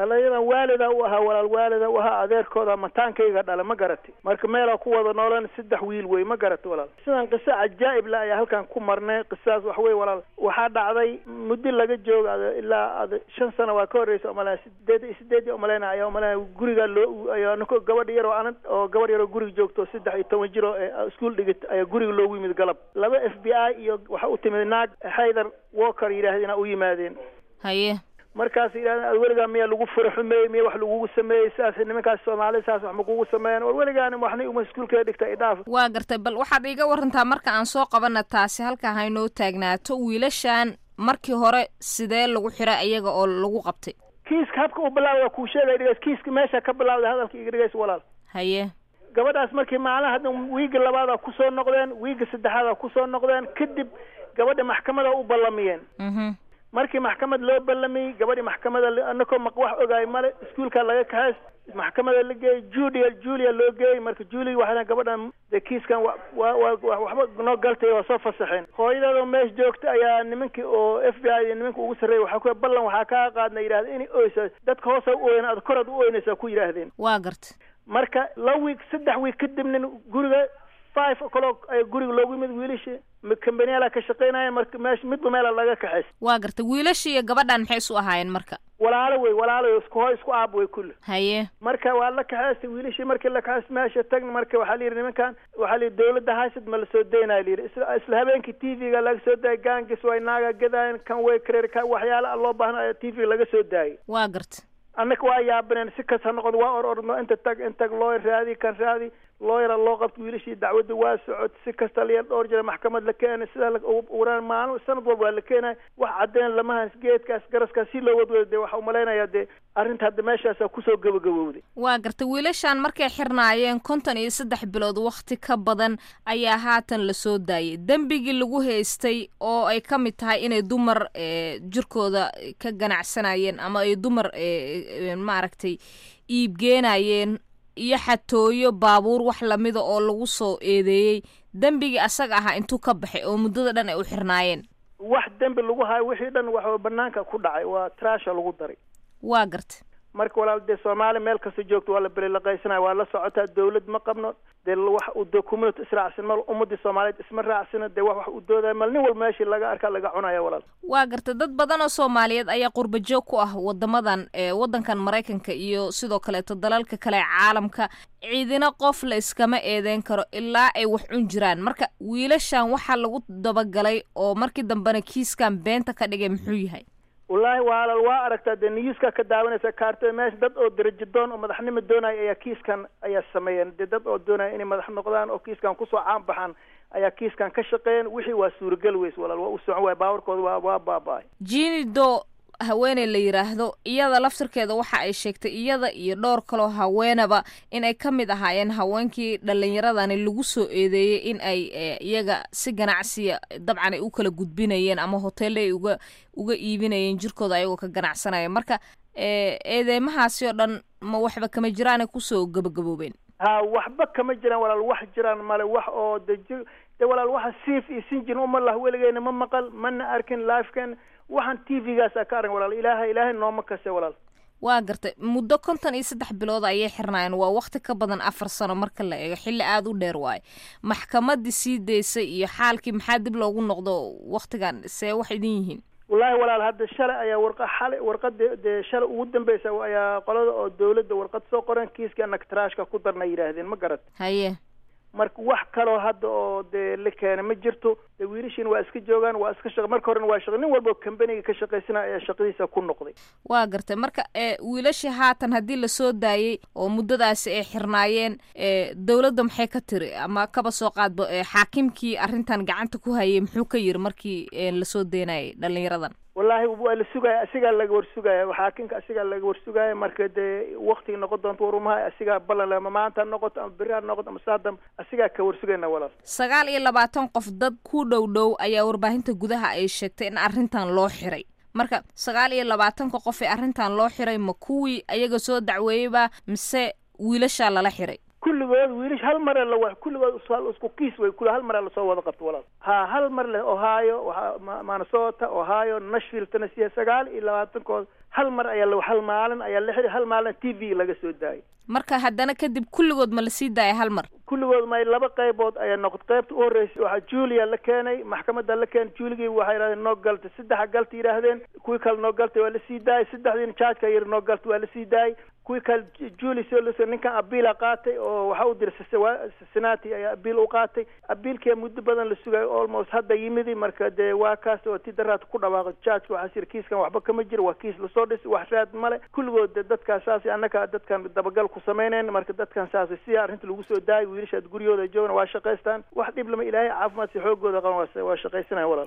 alayadan waalida u ahaa walaal waalida u ahaa adeerkooda mataankayga dhala ma garatay marka meelaa ku wada noolan saddex wiil wey ma garatay walaal sidan qiso cajaa'ib la ayaa halkan ku marnay qisadaas wax wey walaal waxaa dhacday muddo laga jooga ilaa ad shan sano waa ka horreysa umalena sideed iyo sideed iyo umalena ayaa umalena guriga loo ayaa ninko gabadh yar oo anad oo gabadh yar oo guriga joogto saddex iyo toban jir oo iskuol dhigit ayaa guriga loogu yimid galab laba f b i iyo waxa u timid naag haydar walker yidhaahdeen u yimaadeen haye markaas yidhahdeen ad weligaa miyaa lagu fura xumeeyey miya wax lagugu sameeyey sidaas nimankaas soomaalida saas wax ma kugu sameeyeen war weligaani waxna uma iskuulkeeda dhigta idhaaf waa gartay bal waxaad iiga warantaa marka aan soo qabana taasi halkaa haynoo taagnaato wiilashan markii hore sidee lagu xiray iyaga oo lagu qabtay kiiska habka u bilaawda kuu sheegay dhigays kiiska meesha ka bilaawday hadalka iga dhigays walaal haye gabadhaas markii maalin hadda wiiga labaada kusoo noqdeen wiiga saddexaada kusoo noqdeen kadib gabadha maxkamada u ballamiyeen markii maxkamad loo ballamiyey gabadhii maxkamada anakoo maq wax ogaay male iskuolka laga kaxays maxkamada la geeyey julia julia loo geeyey marka julia waxay gabadhan de kiiskan wa wa wa waxba noo galtay waa soo fasaxeen hooyadeedoo meesha joogta ayaa nimankii oo f b i iyo nimanka ugu sarreeyay waxaa ku ballan waxaa kaa qaadna yidhahda inay oysa dadka hoosa u oyn aad koraad u oynaysaa ku yidhaahdeen waa garta marka la wiig saddex wiig kadibna guriga five o'clock ayaa guriga loogu yimid wiilasha kambaniyaala ka shaqaynayeen marka meesha midba meela laga kaxays waa garta wiilasha iyo gabadhan maxay isu ahaayeen marka walaalo wey walaalo isku hooy isku aab wey kulle haye marka waa la kaxaystay wiilashii markii la kaxaystay meesha tagna marka waxaa la yidhi nimankan waxaa la yidhi dawladda haysad ma la soo daynaya la yidhi isla isla habeenkii t v-ga laga soo daayay gaangis way naaga gadaayen kan way kareer ka waxyaala loo baahna t v laga soo daayay waa garta annaka waa yaabaneen si kas ha noqodo waa or orno inta tag intag looyar raadi kan raadi looyara loo qabto wiilashii dacwadda waa socod si kasta la dhowr jira maxkamad la keenay sidaa uraan maalin sanad walba waa la keenay wax cadeen lamahaas geedkaas garaskaas si loo wadwada dee waxa umalaynaya dee arrinta hadda meeshaasa kusoo gabagabowday waa garta wiilashan markay xirnaayeen konton iyo saddex bilood wakti ka badan ayaa haatan la soo daayay dembigii lagu haystay oo ay ka mid tahay inay dumar jirkooda ka ganacsanayeen ama ay dumar maaragtay iibgeenayeen iyo xatooyo baabuur wax lamida oo lagu soo eedeeyey dembigii asaga ahaa intuu ka baxay oo muddada dhan ay u xirnaayeen wax dembi lagu hayo wixii dhan waxa banaanka ku dhacay waa trasha lagu daray waa garta marka walaal dee soomaaliya meel kasta joogto waa la belilaqaysanaya waa la socotaa dawlad ma qabno dee wax u dee community israacsan mal ummadii soomaaliyeed isma raacsana dee wax wax u doodaya mal nin walba meeshii laga arkaa laga cunaya walaal waa garta dad badan oo soomaaliyeed ayaa qurba joog ku ah wadamadan waddankan maraykanka iyo sidoo kaleeto dalalka kale ee caalamka ciidina qof la iskama eedeyn karo ilaa ay wax cun jiraan marka wiilashan waxaa lagu dabagalay oo markii dambena kiiskan beenta ka dhigay muxuu yahay wallaahi waalal waa aragtaa dee niyuuska ka daawanaysa kaartada meesha dad oo darajo doon oo madaxnimo doonaya ayaa kiiskan ayaa sameeyeen dee dad oo doonaya inay madax noqdaan oo kiiskan kusoo caan baxaan ayaa kiiskan ka shaqeeyeen wixii waa suuragal weys walaal waa u socon waay baawarkooda waa waa baaba-ay jini do haweeney la yidhaahdo iyada laftirkeeda waxa ay sheegtay iyada iyo dhowr kaloo haweenaba in ay ka mid ahaayeen haweenkii dhalinyaradani lagu soo eedeeyey in ay iyaga si ganacsiya dabcan ay u kala gudbinayeen ama hoteelle ay uga uga iibinayeen jirkooda ayagoo ka ganacsanaya marka eedeymahaasi oo dhan ma waxba kama jiraanay kusoo gabagaboobeen ha waxba kama jiraan walaal wax jiraan male wax oo de ji de walaal waxa siif iyo sinjin uma lah weligeena ma maqal mana arkin lifeken waxaan t v-gaasa ka arag walaal ilaahay ilaahay nooma kase walaal waa gartay muddo konton iyo saddex bilood ayay xirnaayeen waa wakti ka badan afar sano marka la eego xilli aada u dheer waayo maxkamadii sii daysay iyo xaalkii maxaa dib loogu noqdo waktigan see wax idin yihiin wallaahi walaal hadda shalay ayaa warqa xalay warqada dee shalay ugu dambeysa ayaa qolada oo dawladda warqad soo qoren kiiskii annaga trashka ku darna yidhaahdeen ma garat haye marka wax kaloo hadda oo dee la keena ma jirto dee wiilashiina waa iska joogaan waa iska shaq marka horena waa shaq nin walba kambaniga ka shaqaysana ayaa shaqadiisa ku noqday waa gartay marka wiilashii haatan haddii lasoo daayey oo muddadaasi ay xirnaayeen dawladda maxay ka tiri ama kaba soo qaadba xaakimkii arrintan gacanta ku hayay muxuu ka yiri markii lasoo deynayay dhalinyaradan wallaahi waa la sugaya asigaa laga warsugaya xaakimka asigaa laga warsugaya marka dee waktiga noqon doonto warumaha asigaa ballan ama maanta ha noqoto ama beri ha noqoto ama saadam asigaa ka warsugayna walaal sagaal iyo labaatan qof dad ku dhow dhow ayaa warbaahinta gudaha ay sheegtay in arrintan loo xiray marka sagaal iyo labaatanka qof ee arrintan loo xiray ma kuwii ayaga soo dacweeyeyba mise wiilashaa lala xiray kulligood wiilish hal mare la wa kulligood isku kiis way kul hal mare lasoo wada qabto walaal ha hal mar leh ohio waxa minnesota ohio nashville tennessee sagaal iyo labaatankood hal mar ayaa la hal maalin ayaa la xiri hal maalin t v laga soo daayay marka haddana kadib kulligood ma lasii daaya hal mar kulligood may laba qaybood ayaa noqotay qaybta u horreysay waxaa julia la keenay maxkamadda la keenay juligii waxay yidhahdeen noo galta saddexa galta yidhaahdeen kuwii kale noo galtay waa lasii daayay saddexdiina jaajka yiri noo galta waa lasii daayay kuwii kale juli soo ninkan abiila qaatay oo waxa u diray cincinnati ayaa abiil u qaatay abiilkii muddo badan la sugayo almost hadda yimidi marka dee waa kaas oo ti daraad ku dhawaaqo jaajka waxaa siri kiiskan waxba kama jiro waa kiis lasoo dhis wax raad male kulligood de dadkaas saas annaka dadkan dabagal ku samaynayn marka dadkan saas si arrinta lagu soo daayay wiilashaad guryahooda joogna waa shaqaystaan wax dhib lama ilaahay caafimaad si xoogooda qaban waa shaqaysanaya walaal